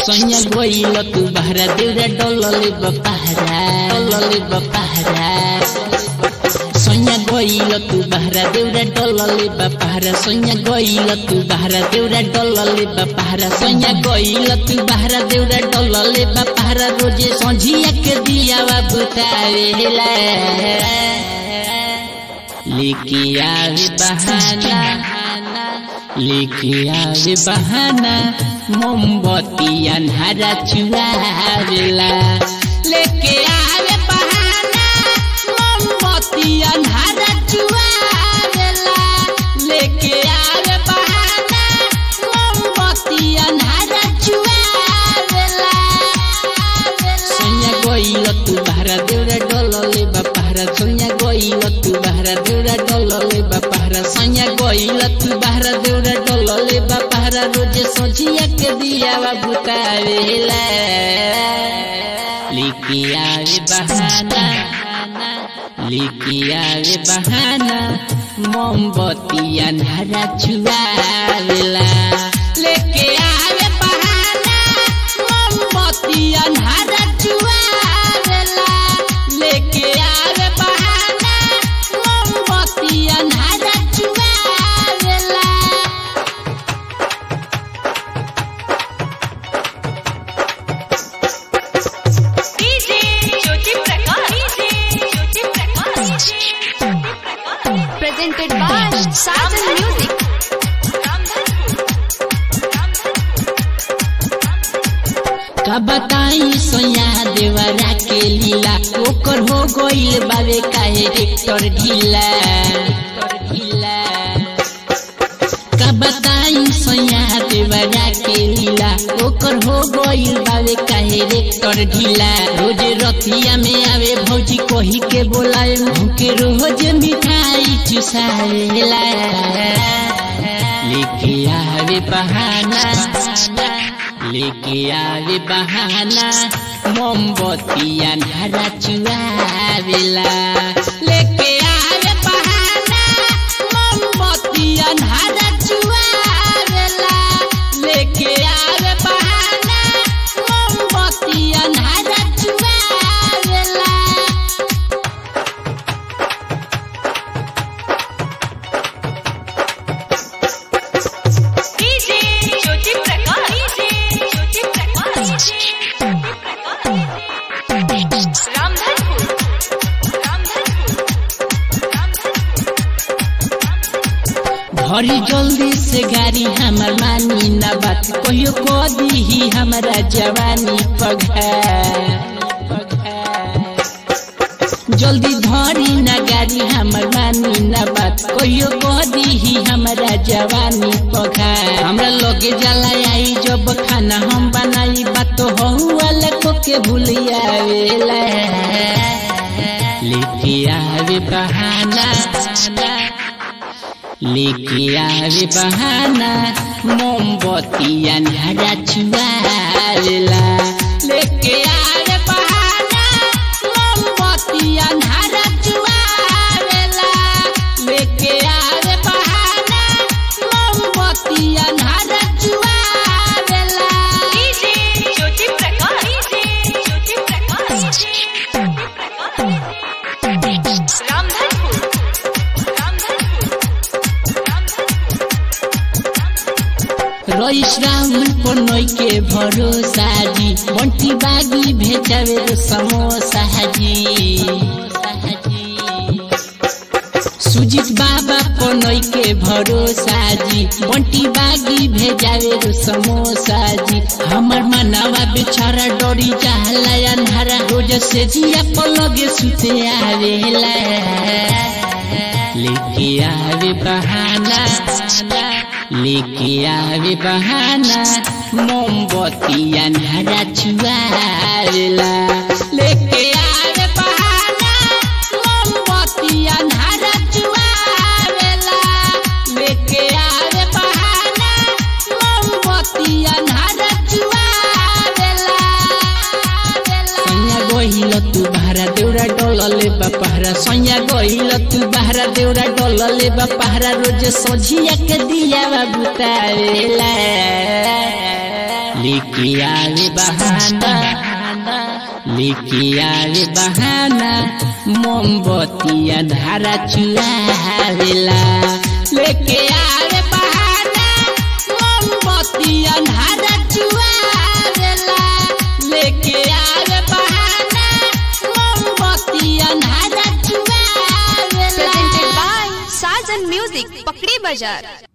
सैया गइल तू बहरा देउरा डलले बपहरा डलले बपहरा सैया गइल तू बहरा देउरा डलले बपहरा सैया गइल तू बहरा देउरा डलले बपहरा सैया गइल तू बहरा देउरा डलले बपहरा रोजे संझिया के दिया बुतावेला लिखिया बहाना लिखिया बहाना मोमबत्ती अन्हारा चुरावेला लेके आवे बहाना मोमबत्ती अन्हारा चुरावेला लेके आवे बहाना मोमबत्ती अन्हारा चुरावेला सैया गइल तू बहरा देउरा डलले बापहरा सैया गइल तू बहरा देउरा डलले बापहरा सैया गइल तू बहरा देउरा डलले बापहरा रोजे सोझिया के दिया बुतावेला लिखिया रे बहाना लिखिया रे बहाना मोमबत्ती अन्हारा छुआवेला लेके आवे बहाना मोमबत्ती अन्हारा छुआवेला लेके आवे बहाना मोमबत्ती अन्हारा छुआवेला DJ Jyoti Prakash DJ Jyoti Prakash presented by Sajan music का बताई सोया देवरा के लीला ओकर हो गइल बावे काहे रेक्टर ढीला ढीला का बताई सोया देवरा के लीला ओकर हो गइल बावे काहे रेक्टर ढीला रोज रतिया में आवे भौजी कही के बोलाए मुके रोज मिठाई चुसावेला लेके आवे बहाना लेके आवे बहाना मोमबत्ती अन्हारा चुआवेला लेके आवे बहाना मोमबत्ती अन्हारा चुआवेला लेके आवे बहाना मोमबत्ती अन्हारा चुआवेला डीजे ज्योति प्रकाश डीजे ज्योति प्रकाश रामधनपुर भरी जल्दी से गाड़ी हमर मानी न बात कहियो कह दीही हमरा जवानी पघा जल्दी धरी न गाड़ी हमर मानी न बात कहियो कह दीही हमरा जवानी पघा हमरा लगे जाला आई जब खाना हम बनाई बात तो वाला को के भूलिया वेला लेके आवे बहाना लेके आवे बहाना मोमबत्ती अन्हारा छुआवेला लेके आवे बहाना मोमबत्ती अन्हारा छुआवेला लेके आवे बहाना मोमबत्ती अन्हारा छुआवेला डीजे ज्योति प्रकाश डीजे ज्योति प्रकाश रामधनपुर रईस राउन पनई के भरोसा जी बंटी बागी भेजावे रो समोसा जी सुजीत बाबा पनई के भरोसा जी बंटी बागी भेजावे रो समोसा जी हमर मनवा बेचारा डरी जाला अन्हारा रोज से जिया पलगे सुते आवेला लेके आवे बहाना लेके आवे बहाना मोमबत्ती अन्हारा छुआवेला लेके आवे बहाना मोमबत्ती अन्हारा छुआवेला लेके आवे बहाना मोमबत्ती अन्हारा छुआवेला सैया गइल तू बहरा देउरा डलले बापहरा सैया गइल तू बहरा देउरा डलले बापहरा रोज सोझिया के दिया बुतावेला लेके आवे बहाना लेके आवे बहाना मोमबत्तिया धारा चुरावेला लेके आवे बहाना मोमबत्तिया धारा चुरावेला लेके आवे बहाना मोमबत्तिया धारा चुरावेला Presented by Sajan Music, Pakri Bazaar.